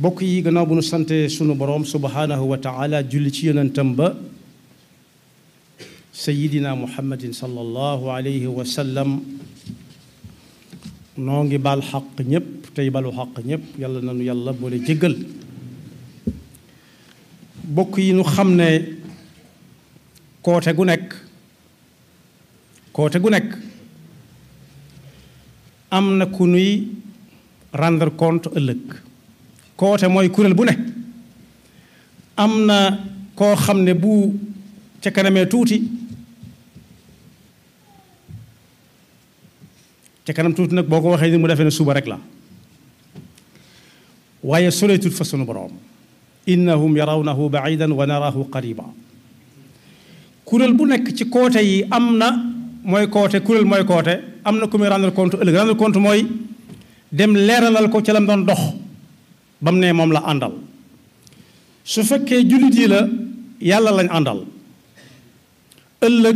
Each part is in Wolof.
bokk yi gannaaw bu nu sante sunu boroom subhaanahu wa taala julli ci yonentam ba sayidina muhammadin sallallahu alayhi wa sallam noo ngi baal xaq ñépp tey balu xaq ñépp yàlla nanu yàlla boole jéggal bokk yi nu xam ne koote gu nekk koote gu nekk am na ku nuy rendre compte ëllëg koote mooy kuréel bu ne am na koo xam ne bu ca kanamee tuuti ca kanam tuuti nag boo ko waxee ni mu defee ne suba rek la waaye soleetut fa sunu boroom innahum yarawnahu baidan wa naraahu qariba kuréel bu nekk ci koote yi am na mooy koote kuréel mooy koote am na ku muy rendre compte ëllëg rendre compte mooy dem leeralal ko ca lam doon dox ba mu ne moom la àndal su fekkee jullit yi la yàlla lañ àndal ëllëg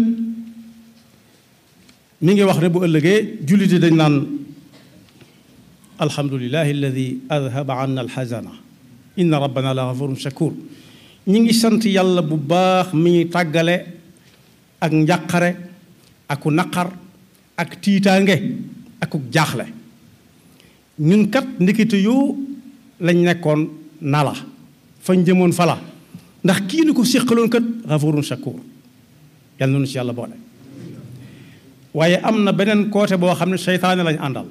mi ngi wax ne bu ëllëgee jullit yi dañ naan alhamdulilahi alladi adhaba anna alxazana inna rabbana la gafurun shakur ñi ngi sant yàlla bu baax mi ñuy tàggale ak njàqare aku naqar ak tiitaange akuk jaaxle ñun kat ndekete yoo lañ nekkoon nala fañ jëmoon fala ndax kii ni ko séqaloon kat gafurun shakur yàlla noonu ci yàlla boole waaye am na beneen côté boo xam ne seytaane lañ àndal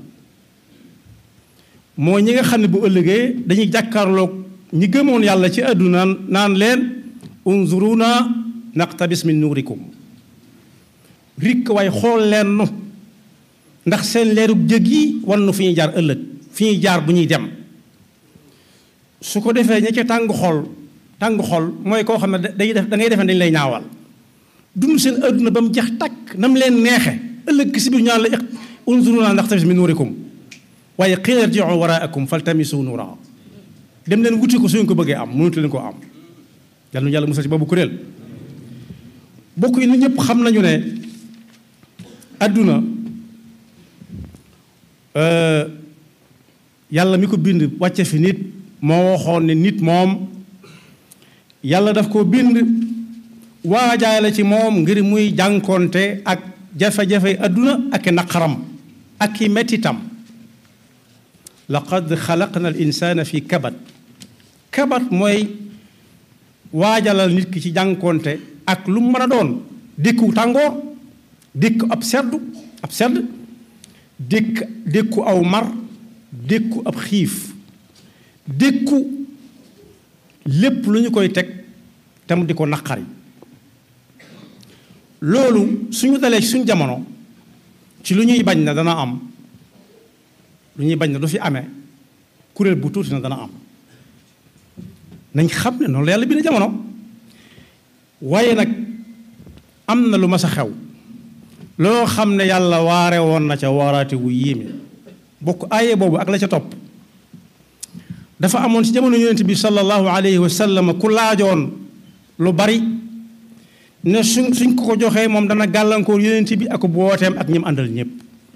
moo ñi nga xam ne bu ëllëgee dañuy jàkkaarloog ñi gëmoon yàlla ci àdduna naan leen unzuruna naqtabis min nuurikum rikk waaye xool leen nu ndax seen leerug jëg yi wan nu fi ñuy jaar ëllëg fi ñuy jaar bu ñuy dem su ko defee ña ca tàng xol tàng xol mooy koo xam ne day def da ngay defee dañ lay ñaawal dund seen àdduna ba mu jeex takk na mu leen neexe ëllëg si biir ñaan la unzuruna naqtabis min nuurikum waaye qiila irji'u waraakum faltamisu nuura dem leen wuti ko suñ ko bëggee am mënatu leen koo am yàlla nu yàlla musal ci boobu kuréel bokk yi nu ñëpp xam nañu ne àdduna yàlla mi ko bind wàcce fi nit moo waxoon ne nit moom yàlla daf ko bind waajaale ci moom ngir muy jànkonte ak jafe-jafe àdduna ak i naqaram ak i mettitam laqad xalaqna al insana fi kabat kabat mooy waajalal nit ki ci jànkonte ak lu mu mën a doon dékku tàngoor dékku ab seddu ab sedd dékk dékku aw mar dékku ab xiif dékku lépp lu ñu koy teg te mu di ko naqari loolu suñu dalee suñu jamono ci lu ñuy bañ na dana am lu ñuy bañ na du fi amee kuréel bu tuuti na dana am nañ xam ne noonu la yàlla bi na jamono waaye nag am na lu mas a xew loo xam ne yàlla waare woon na ca waaraate wu yéeme bokk aaye boobu ak la ca topp dafa amoon ci jamono yonent bi sallallahu alayhi wa sallam ku laajoon lu bari ne suñ suñ ko ko joxee moom dana gàllankoor yonent bi ak booteem ak ñim àndal ñépp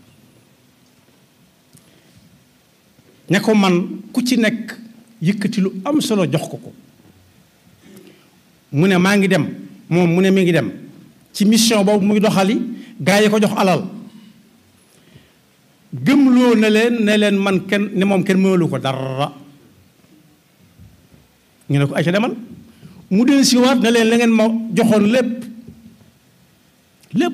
ña ko man ku ci nekk yëkkati lu am solo jox ko ko mu ne maa ngi dem moom mu ne mi ngi dem ci mission boobu muy doxali gaa yi ko jox alal gëmloo na leen ne leen man kenn ne moom kenn mënalu ko dara ñu ne ko ay ca demal mu del siwaat ne leen la ngeen ma joxoon lépp lépp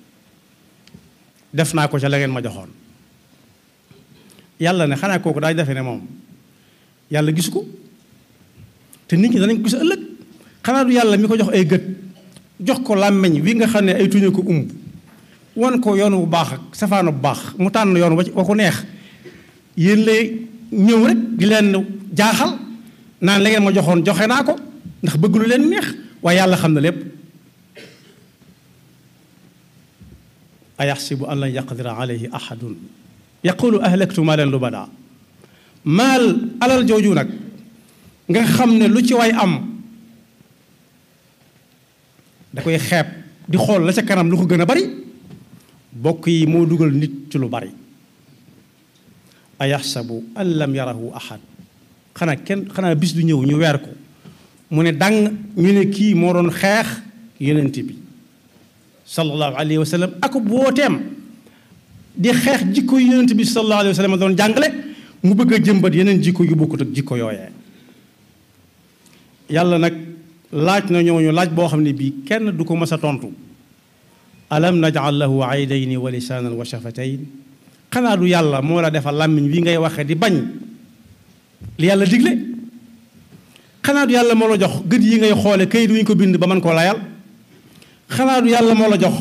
def naa ko ca la ngeen ma joxoon yàlla ne xanaa kooku daay defe ne moom yàlla gisu ko te nit ñi danañ ko gis ëllëg xanaa du yàlla mi ko jox ay gët jox ko làmmeñ wi nga xam ne ay tuñu ko umb wan ko yoon bu baax ak safaanu bu baax mu tànn yoon wa ko neex yéen lay ñëw rek di leen jaaxal naan la ngeen ma joxoon joxe naa ko ndax bëgg lu leen neex waaye yàlla xam na lépp ayaxsibu an lan yaqdira alayhi ahadun yaqulu ahlaktu maalan lubada maal alal jooju nag nga xam ne lu ci waay am da koy xeeb di xool la ca kanam lu ko gën a bari bokk yi moo dugal nit ci lu bari ayaxsabu an lam yarahu ahad xanaa kenn xanaa bis du ñëw ñu weer ko mu ne dang ñu ne kii moo doon xeex yonent bi sallallahu alayhi wa sallam ak booteem di xeex jikko yu yonent bi sallallahu alayhi wa sallam doon jàngale mu bëgg a jëmbat yeneen jikko yu bokkut ak jikko yooyee yàlla nag laaj na ñooñu laaj boo xam ne bii kenn du ko mës a tontu alam najal lahu aydayni wa lisaanan wa shafatayn xanaa du yàlla moo la defal làmmiñ wi ngay waxe di bañ li yàlla digle xanaa du yàlla moo la jox gët yi ngay xoole kayit wu ñu ko bind ba mën koo layal xanaa du yàlla moo la jox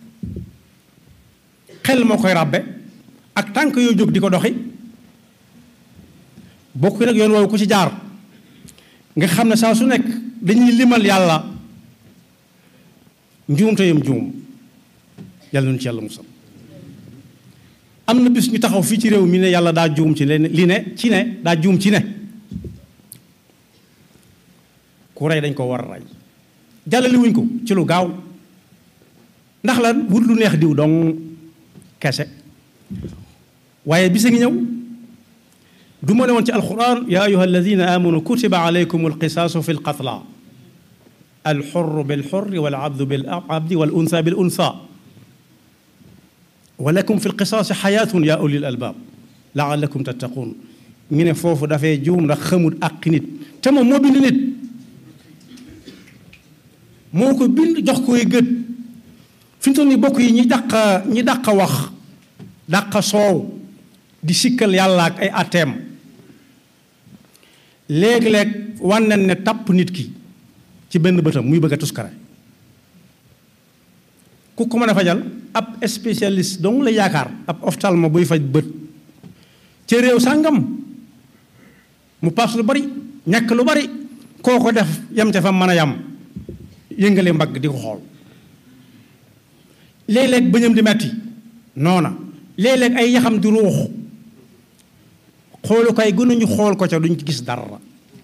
xel moo koy ràbbe ak tànk yoo jóg di ko doxi bokk nag yoon woowu ku ci jaar nga xam ne saa su nekk dañuy limal yàlla njuumte yam juum yàlla nañu ci yàlla musal am na bis ñu taxaw fii ci réew mi ne yàlla daa juum ci leen li ne ci ne daa juum ci ne ku rey dañ ko war a rey jàllale wuñ ko ci lu gaaw ndax la wut lu neex diw dong kese waaye bisa ngi ñëw du ma ne woon ci alquran ya ayuha alladina amanu kutiba alaykum alqisaasu fi lqatla alxurru bilxurri walabdu bilabdi walunsa bilunsa walakum fi lqisaasi xayaatun ya ulil albaab laalakum tattaquun ñu ne foofu dafay juum ndax xamul àq nit te moom moo bind nit moo ko bind jox koy gët fi ñu toll nii bokk yi ñi dàq ñi dàq wax dàq soow di sikkal yàlla ak ay atteem léeg-léeg wànnen ne tàpp nit ki ci benn bëtam muy bëgg a tuskare ku ko mën a fajal ab spécialiste dong la yaakaar ab ophtalmo buy faj bët ca réew sàngam mu paas lu bari ñàkk lu bari koo ko def yam ca fa mën a yam yëngale mbagg di ko xool léeg-léeg bëñam di metti noona léeg-léeg ay yaxam di ruux xoolukaay gënuñu xool ko ca duñ ci gis dara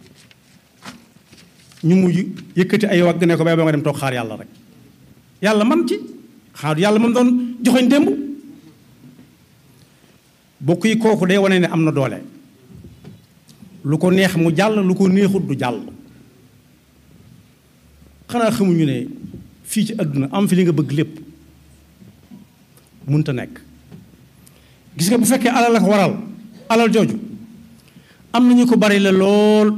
ñu mujj yëkkati ay wagg ne ko bay ba nga dem toog xaar yàlla rek yàlla man ci xaar yàlla moom doon joxoñ démb bokk yi kooku day wane ne am na doole lu ko neex mu jàll lu ko neexut du jàll xanaa xamuñu ne fii ci àdduna am fi li nga bëgg lépp munta nekk gis nga bu fekkee alal la ko waral alal jooju am nañu ko bari la lool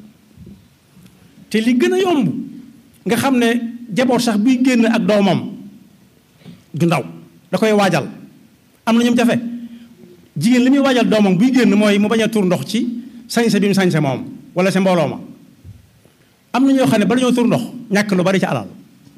te li gën a yomb nga xam ne jaboot sax buy génn ak doomam du ndaw da koy waajal am na ñoom jafe jigéen li muy waajal doomam buy génn mooy mu bañ a tur ndox ci sañse bi mu sañse moom wala sa mbooloo ma am na ñoo xam ne bala ñoo tur ndox ñàkk lu bari ci alal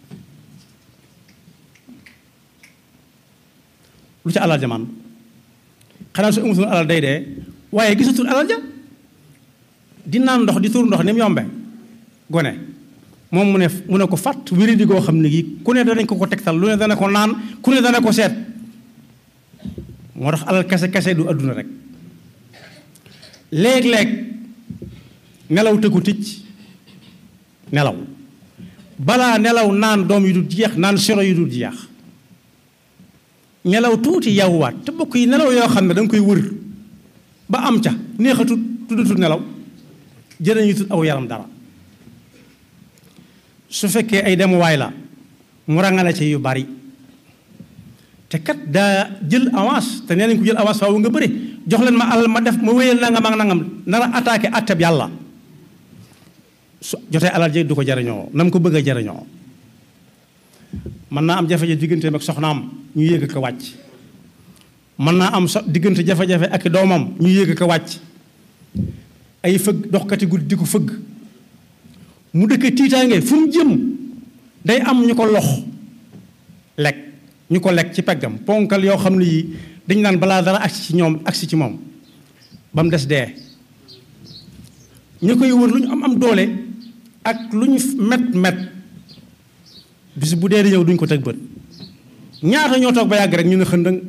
lu ci alal ja man xanaa su amutoon alal day dee waaye gisatul alal ja di naan ndox di tur ndox ni mu yombe gone moom mu ne mu ne ko fàtt wéri di goo xam ne gi ku ne danañ ko ko tegtal lu ne dana ko naan ku ne dana ko seet moo tax alal kese kese du adduna rek léeg-léeg nelaw tëggu ticc nelaw balaa nelaw naan doom yu dul jeex naan siro yu dul jeex nelaw tuuti yawwaat te bokk yi nelaw yoo xam ne da nga koy wër ba am ca neexatut tuddatut nelaw jërëñu tut aw yaram dara su fekkee ay demuwaay la mu rangale ci yu bari te kat daa jël avance te nee nañ ko jël avance faaw nga bëri jox leen ma alal ma def ma wéyal nangam ak nangam nar a attaqué atteb yàlla su jotee alal ji du ko jariñoo na mu ko bëgg a jariñoo mën naa am jafe-jafe digganteem ak soxnaam ñu yéeg ko wàcc mën naa am so diggante jafe-jafe ak doomam ñu yéeg ko wàcc ay fëgg doxkati guddi di ko fëgg mu dëkk tiitaange fu mu jëm day am ñu ko lox lekk ñu ko lekk ci peggam ponkal yoo xam ne yi dañ naan balaa dara agsi ci ñoom agsi ci moom ba mu des dee ñu koy wër lu ñu am am doole ak lu ñu met met bis bu dee di ñëw duñ ko teg bët ñaata ñoo toog ba yàgg rek ñu ne xëndëng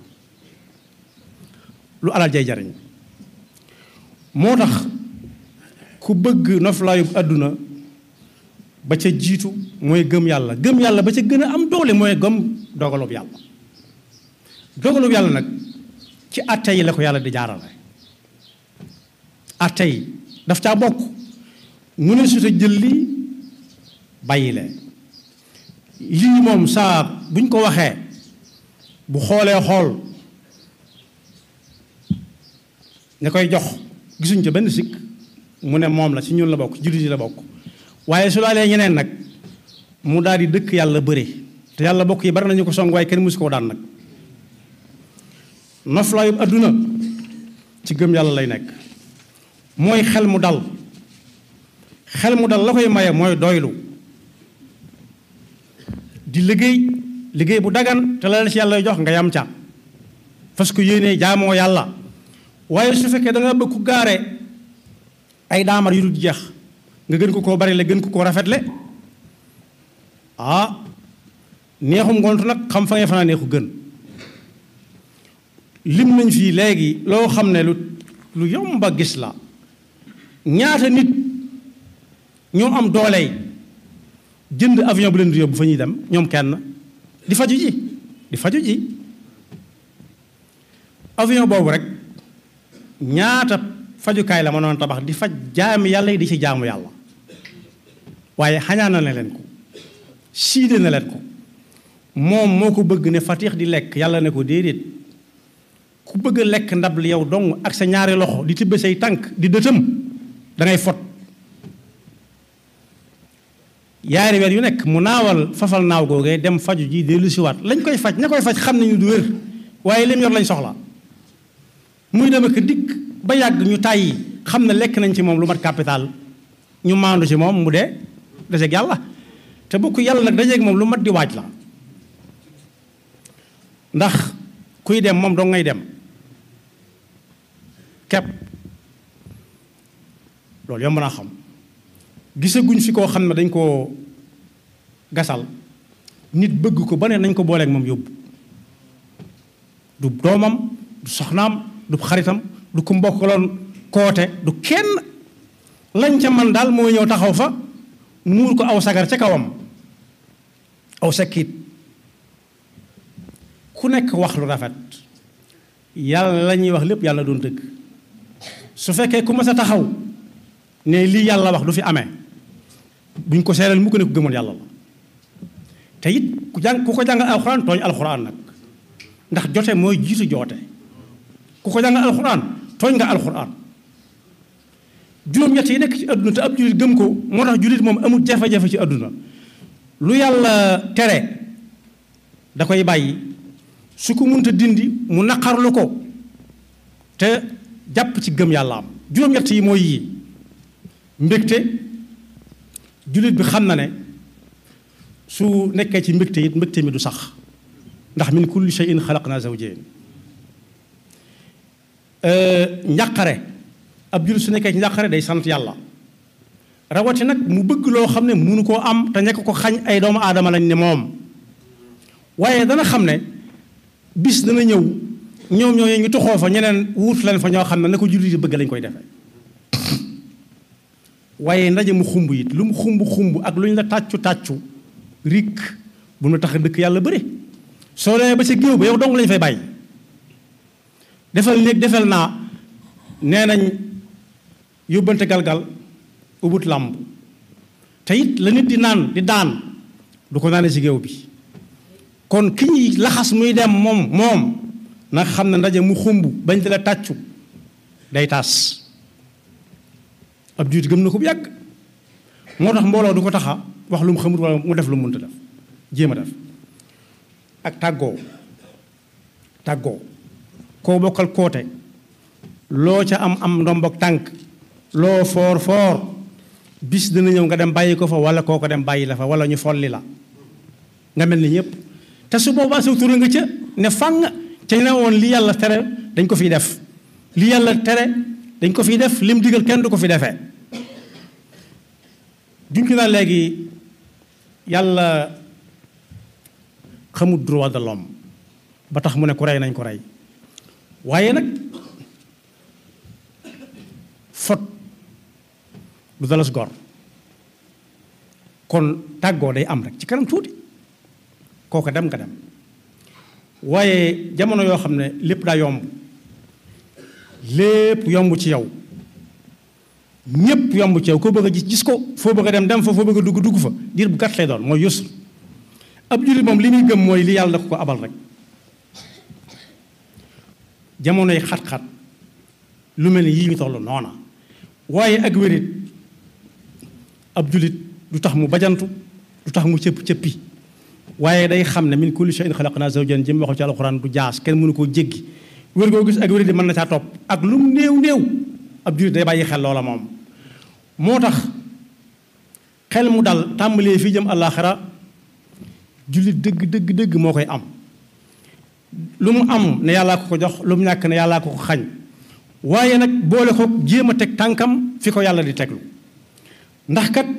lu alal jay jariñ moo tax ku bëgg noflaayub àdduna ba ca jiitu mooy gëm yàlla gëm yàlla ba ca gën a am doole mooy gëm dogalub yàlla dogalub yàlla nag ci atte yi la ko yàlla di jaarale atte yi daf caa bokk mu ne su ta jël lii bàyyi lee lii moom saa buñ ko waxee bu xoolee xool ña koy jox gisuñ ca benn sikk mu ne moom la ci ñun la bokk jullit yi la bokk waaye su laalee ñeneen nag mu daal di dëkk yàlla bëre te yàlla bokk yi bari nañu ko song waaye kenn musu koo daan nag noflaayu adduna ci gëm yàlla lay nekk mooy xel mu dal xel mu dal la koy maye mooy doylu di liggéey liggéey bu dagan te la la ci yàlla jox nga yam ca parce que yéenee jaamoo yàlla waaye su fekkee da nga bëgg ku gaare ay daamar yu dul jeex nga gën ko koo bari le gën ko koo rafetle ah neexum ngontu nag xam fa nga fanaa neexu gën lim nañ fii léegi loo xam ne lu lu yomba gis la ñaata nit ñoo am dooley jënd avion bu leen di yóbbu fa ñuy dem ñoom kenn di faju ji di faju ji avion boobu rek ñaata fajukaay la mënoon tabax di faj jaami yàlla yi di ci jaamu yàlla waaye xañaana na leen ko siide na leen ko moom moo ko bëgg ne fatix di lekk yàlla ne ko déedéet ku bëgg a lekk ndab li yow dong ak sa ñaari loxo di tibbe say tànk di dëtëm da ngay fot yaari weer yu nekk mu naawal fafal naaw googee dem faju ji dellu siwaat lañ koy faj ña koy faj xam nañu du wér waaye lim yor lañ soxla muy dem ak dikk ba yàgg ñu tàyyi xam ne lekk nañ ci moom lu mat capital ñu maandu ci moom mu dee deseeg yàlla te bokk yàlla nag dajeeg moom lu mat di waaj la ndax kuy dem moom doo ngay dem kepp loolu yomb naa xam gisaguñ fi koo xam ne dañ koo gasal nit bëgg ko ba ne nañ ko booleeg moom yóbbu du doomam du soxnaam du xaritam du ku mbokkaloon koote du kenn lañ ca man daal mooy ñëw taxaw fa muur ko aw sagar ca kawam aw sekkiit ku nekk wax lu rafet yàlla la ñuy wax lépp yàlla doon dëgg su fekkee ku mas a taxaw ne lii yàlla wax du fi amee buñ ko seeral mu ko ne ku gëmoon yàlla la te it ku jàng ku ko jàng alxuraan tooñ alxuraan nag ndax jote mooy jiitu joote ku ko jàng alxuraan tooñ nga alxuraan juróom-ñett yi nekk ci àdduna te ab jullit gëm ko moo tax jullit moom amul jafe-jafe ci àdduna lu yàlla tere da koy bàyyi su ko munta dindi mu naqarlu ko te jàpp ci gëm yàlla am juróom-ñett yi mooy yii mbégte jullit bi xam na ne su nekkee ci mbégte it mbégte mi du sax ndax min kulli shay'in xalaqna zawjayn njàqare ab jullit su nekkee ci njàqare day sant yàlla rawati nag mu bëgg loo xam ne munu koo am te nekk ko xañ ay doomu aadama lañ ne moom waaye dana xam ne bis dana ñëw ñoom ñooñu ñu toxoo fa ñeneen wuut leen fa ñoo xam ne na ko jullit yi bëgg lañ koy defee waaye ndaje mu xumb it lu mu xumb xumb ak lu ñu la tàccu tàccu rik bu mu tax a dëkk yàlla bëri soo demee ba ca géew ba yow dong lañ fay bàyyi defal néeg defal naa nee nañ yóbbante galgal ubut làmb te it la nit di naan di daan du ko naane ci géew bi kon ki ñuy laxas muy dem moom moom na xam ne ndaje mu xumb bañ di la tàccu day taas ab juut gëm na ko bu yàgg moo tax mbooloo du ko taxa wax lu mu xamut wala mu def lu mu mënta def jéem a def ak tàggoo tàggoo koo bokkal koote loo ca am am ndombok tànk loo foor foor bis dina ñëw nga dem bàyyi ko fa wala koo ko dem bàyyi la fa wala ñu folli la nga mel ni ñëpp te su boobaa sa tur nga ca ne fang ca ne woon li yàlla tere dañ ko fiy def li yàlla tere dañ ko fiy def lim digal kenn du ko fi defee junki naa léegi yàlla xamul droit de l'homme ba tax mu ne ku rey nañ ko rey waaye nag fot du dalas gor kon tàggoo day am rek ci kanam tuuti kooku dem nga dem waaye jamono yoo xam ne lépp daa yomb lépp yomb ci yow ñépp yomb ci yow koo bëgg a gis gis ko foo bëgg a dem dem fa foo bëgg a dugg dugg fa diir bu gàtt lay doon mooy yusr ab jullit moom li muy gëm mooy li yàlla da ko ko abal rek jamonoy xat-xat lu mel ni yii ñu toll noona waaye ak wérit ab jullit du tax mu bajantu du tax mu cëpp cëppi waaye day xam ne min kulli shay'in xalaqnaa zawjayn jëm waxu ci alxuraan du jaas kenn mënu koo jéggi wér goo gis ak wérit di mën na caa topp ak lu mu néew néew ab jullit day bàyyi xel loola moom moo tax xel mu dal tàmbalee fii jëm àllaaxira jullit dëgg dëgg dëgg moo koy am lu mu am ne yàllaa ko ko jox lu mu ñàkk ne yàllaa ko ko xañ waaye nag boole ko jéem a teg tànkam fi ko yàlla di teglu ndax kat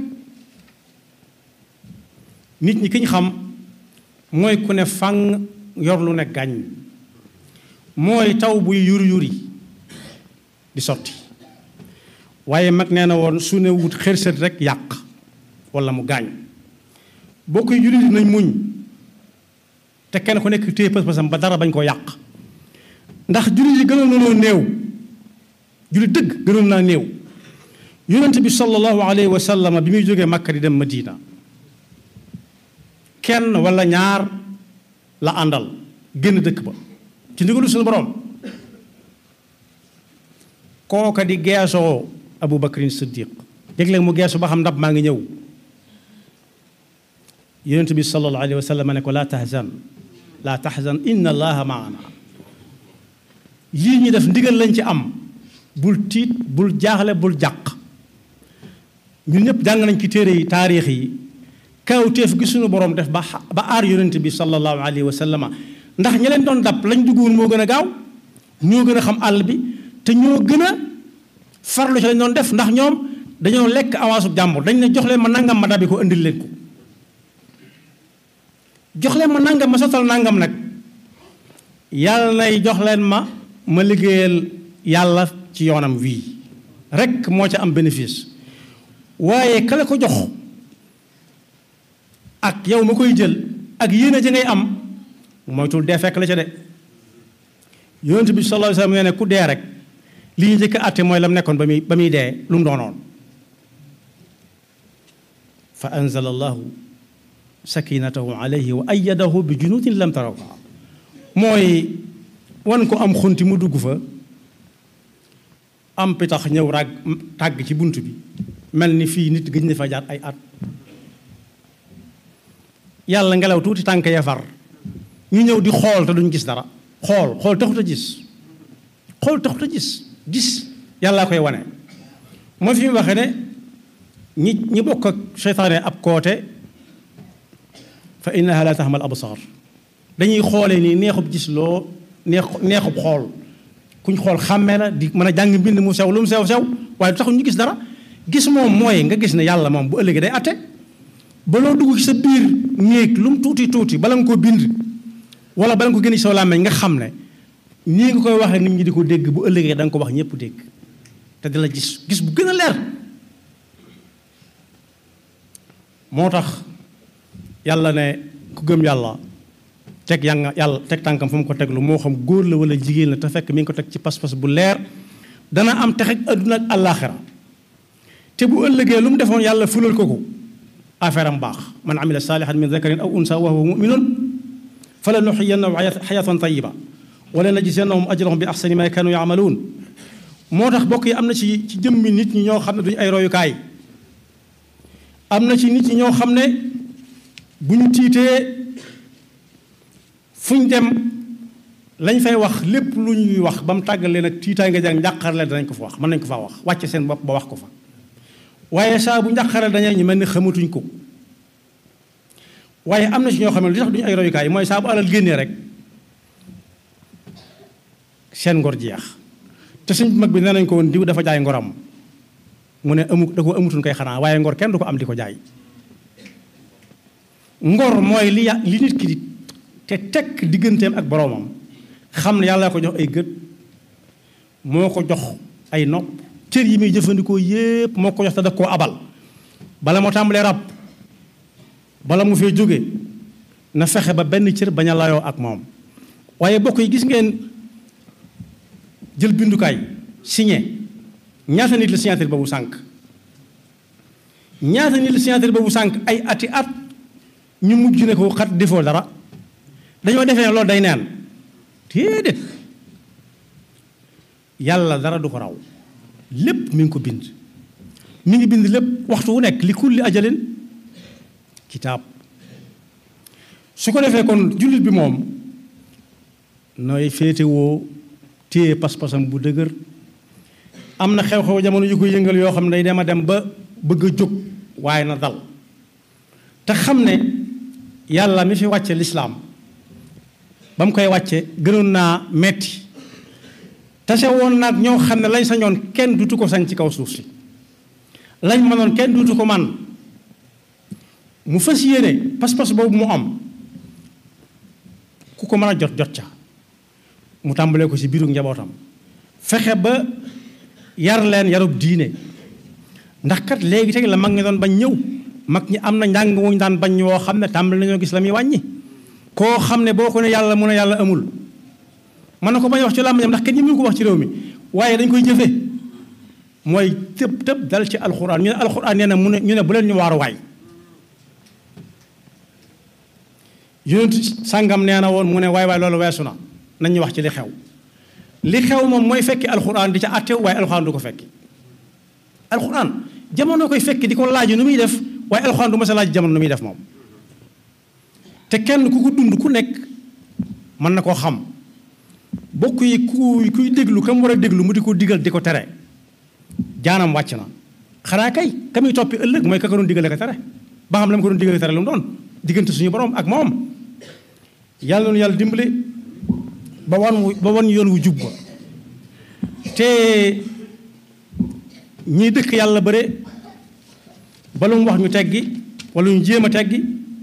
nit ñi ki ñu xam mooy ku ne fang yor lu ne gàññ mooy taw buy yuri yuri di sotti waaye mag nee na woon su ne wut xërsët rek yàq wala mu gaañ boo koy jullit nañ muñ te kenn ku nekk téye pas-pasam ba dara bañ koo yàq ndax jullit yi gënoon nañoo néew jullit dëgg gënoon naa néew yonent bi sallallahu alayhi wa sallam bi muy jógee Makka di dem Madina kenn wala ñaar la àndal génn dëkk ba ci ndigalu suñu borom kooka di geesoo Abu Bakrin Siddiq léeg-léeg mu geesu ba xam ndab maa ngi ñëw yonent bi sallallahu alayhi wa sallam ne ko laa tahzan laa tahzan inna allaha maana lii ñu def ndigal lañ ci am bul tiit bul jaaxle bul jàq ñun ñëpp jàng nañ ci téere yi taarix yi kawteef gi suñu borom def ba ba aar yonent bi sallallahu alayhi wa sallam ndax ñi leen doon dab lañ duggoon moo gën a gaaw ñoo gën a xam àll bi te ñoo gën a farlu ci lañ doon def ndax ñoom dañoo lekk avance jàmbur dañ ne jox leen ma nangam ma dabi ko indil leen ko jox leen ma nangam ma sottal nangam nag yàlla nay jox leen ma ma liggéeyal yàlla ci yoonam wii rek moo ca am bénéfice waaye kale ko jox ak yow ma koy jël ak yéene ji ngay am moytul dee fekk la ca de yonent bi sallallahu alayhi wa sallam nee ne ku dee rek li ñu njëkk a àtte mooy la mu nekkoon ba muy ba muy dee lu mu doonoon fa anzala allahu sakinatahu alayhi wa ayyadahu bi junudin lam tarawha mooy wan ko am xunti mu dugg fa am pitax ñëw rag tàgg ci bunt bi mel ni fii nit gëj na fa jaar ay at yàlla ngelaw tuuti tànk ya far ñu ñëw di xool te duñ gis dara xool xool taxut a gis xool taxut a gis gis yàllaa koy wane moo fi mu waxee ne ñi ñi bokk ak seytaane ab koote fa innaha la taxmal absar dañuy xoolee nii neexub gis loo neex neexub xool kuñ xool xàmmee la di mën a jàng mbind mu sew lu mu sew sew waaye du taxul ñu gis dara gis moom mooy nga gis ne yàlla moom bu ëllëgee day atte ba loo dugg ci sa biir néeg lu mu tuuti tuuti bala nga ko bind wala bala nga ko génne ci sa làmmeñ nga xam ne nii nga koy waxee nit ñi di ko dégg bu ëllëgee da nga ko wax ñëpp dégg te di la gis gis bu gën a leer moo tax yàlla ne ku gëm yàlla teg yànga yàlla teg tànkam fu mu ko teglu moo xam góor la wala jigéen la te fekk mi ngi ko teg ci pas-pas bu leer dana am texe adduna ak àllaaxira te bu ëllëgee lu mu defoon yàlla fulal ko ko affaire am baax man amila saalihan min dakarin aw unsa wa huwa muminun fala nuxiyannahu xayatan tayiba wala najziyannahum ajrahum bi axsani ma kanu yaamaluun moo tax bokk yi am na ci ci jëmmi nit ñi ñoo xam ne duñu ay royukaay am na ci nit ñi ñoo xam ne bu ñu tiitee fu ñu dem lañ fay wax lépp lu ñuy wax ba mu tàggal leen ak tiitaay nga jàng njàqarle danañ ko fa wax mën nañ ko faa wax wàcce seen bopp ba wax ko fa waaye saa bu njàqarle dañee ñu mel ni xamatuñ ko waaye am na ci ñoo xam ne li tax duñu ay royukaay mooy saa bu alal génnee rek seen ngor jeex te suñ mag bi nee nañ ko woon diw dafa jaay ngoram mu ne amu da ko amutuñ koy xanaa waaye ngor kenn du ko am di ko jaay ngor mooy li ya li nit ki di te tekk digganteem ak boroomam xam ne yàlla ko jox ay gët moo ko jox ay nopp cër yi muy jëfandikoo yépp moo ko jox te daf koo abal bala moo tàmbalee rab bala mu fee jóge na fexe ba benn cër bañ a layoo ak moom waaye bokk yi gis ngeen jël bindukaay signé ñaata nit la signature boobu sànq ñaata nit la signature boobu sànq ay ati at ñu mujj ne ko xat defoo dara dañoo defee ne loolu day neen déedéet yàlla dara du ko raw lépp mi ngi ko bind mi ngi bind lépp waxtu wu nekk li kulli ajalin kitaab su ko defee kon jullit bi moom nooy féetewoo téye pas-pasam bu dëgër am na xew-xew jamono yu ko yëngal yoo xam ne day dem a dem ba bëgg a jóg waaye na dal te xam ne yàlla mi fi wàcce lislaam ba mu koy wàcce gënoon naa metti tase woon nag ñoo xam ne lañ sañoon kenn dutu ko sañ ci kaw suuf si lañ mënoon kenn dutu ko man mu fas yéene pas-pas boobu mu am ku ko mën a jot jot ca mu tàmbalee ko ci biiru njabootam fexe ba yar leen yarub diine ndax kat léegi teg la mag ñi doon bañ ñëw mag ñi am na njàng wuñ daan bañ woo xam ne tàmbali nañoo gis la muy wàññi koo xam ne boo ko ne yàlla mu ne yàlla amul mën na ko bañ wax ci làmmiñam ndax kenn ñi mënu ko wax ci réew mi waaye dañ koy jëfe mooy tëb tëb dal ci alxuraan ñu ne alxuraan nee na mu ne ñu ne bu leen ñu waaru waay yonent sàngam nee na woon mu ne waay waay loolu weesu na nañ ñu wax ci li xew li xew moom mooy fekki alxuraan di ca àtte waaye alxuraan du ko fekki alxuraan jamono koy fekki di ko laaj nu muy def waaye alxuraan du ma sa laaj jamono nu muy def moom te kenn ku ko dund ku nekk mën na koo xam bokk yi ku kuy déglu kam war a déglu mu di ko digal di ko tere jaanam wàcc na xanaa kay ka muy toppi ëllëg mooy ka ko doon digale ko tere ba xam la mu ko doon digale tere lu mu doon diggante suñu borom ak moom yàlla noonu yàlla dimbale ba wan ba wan yoon wu jub ba te ñiy dëkk yàlla bëre ba lu mu wax ñu teggi wala ñu jéem a teggi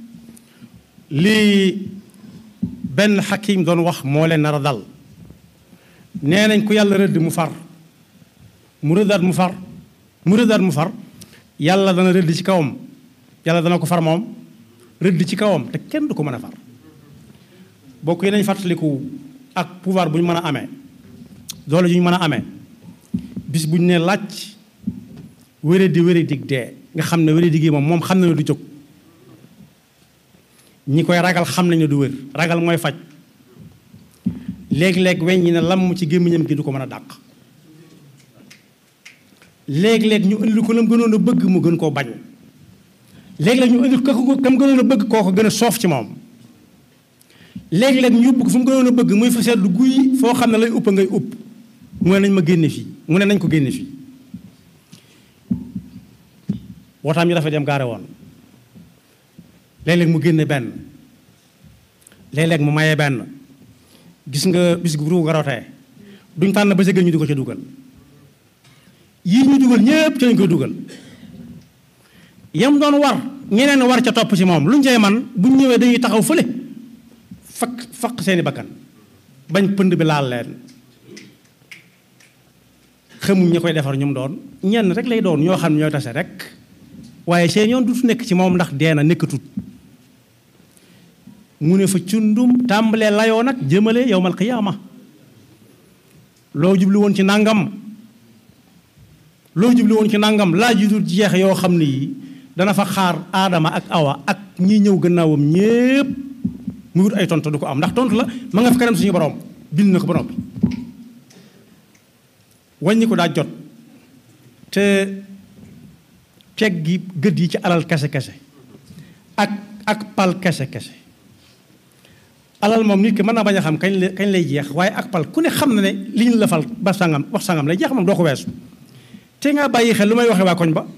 lii benn xakim doon wax moo leen nar a dal nee nañ ko yàlla rëdd mu far mu rëddaat mu far mu rëddaat mu far yàlla dana rëdd ci kawam yàlla dana ko far moom rëdd ci kawam te kenn du ko mën a far bokk yi nañ fàttaliku ak pouvoir bu ñu mën a amee doole ju ñu mën a amee bis bu ñu nee laaj wéré di wéré dig dee nga xam ne wéré dig yi moom moom xam na ne du jóg ñi koy ragal xam nañ ne du wér ragal mooy faj léeg-léeg weñ ñi ne lam ci gémmiñam gi du ko mën a dàq léeg-léeg ñu indil ko lam gënoon a bëgg mu gën koo bañ léeg-léeg ñu indil ko kam gënoon a bëgg koo ko gën a soof ci moom léeg-léeg ñu yóbbu ko fu mu gënoon a bëgg muy fa seddu guy foo xam ne lay upp ngay upp mu ne nañ ma génne fii mu ne nañ ko génne fii wootaam yi dafa dem gaare woon léeg-léeg mu génne benn léeg-léeg mu maye benn gis nga bis gu ruu nga rotee duñ tànn ba sa gën ñu di ko ca dugal yii ñu dugal ñépp ca lañ koy dugal yam doon war ñeneen war ca topp ci moom luñ cay man buñ ñëwee dañuy taxaw fële fakk fakk seeni bakkan bañ pënd bi laal leen xamuñ ñi koy defar ñum doon ñenn rek lay doon ñoo xam ne ñooy tase rek waaye seen yoon dutu nekk ci moom ndax dee na nekkatut mu ne fa cundum tàmbalee layoo nag jëmale yowmal qiyaama loo jubli woon ci nangam loo jubli woon ci nangam laaj yu dul jeex yoo xam ne yi dana fa xaar aadama ak awa ak ñi ñëw gannaawam ñépp mu wut ay tontu du ko am ndax tontu la ma nga fi kanam suñu borom bind na ko ba noppi wàññi ko daa jot te teg gi gët yi ci alal kese kese ak ak pal kese kese alal moom nit ki mën naa bañ a xam kañ lay kañ lay jeex waaye ak pal ku ne xam na ne li ñu la fal ba sangam wax sangam lay jeex moom doo ko weesu te nga bàyyi xel lu may waxee waa koñ ba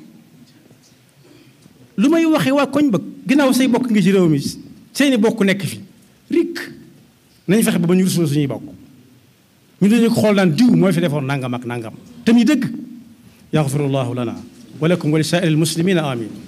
lu may waxee waa koñ ba ginnaaw say bokk ngi ci réew mi seeni bokk nekk fi rik nañ fexe ba ba ñu rusul suñuy bokk ñu dañu ko xool naan diw mooy fi defoon nangam ak nangam te muy dëgg yaxfirullahu lana wa lakum wa li saa'iril muslimina amin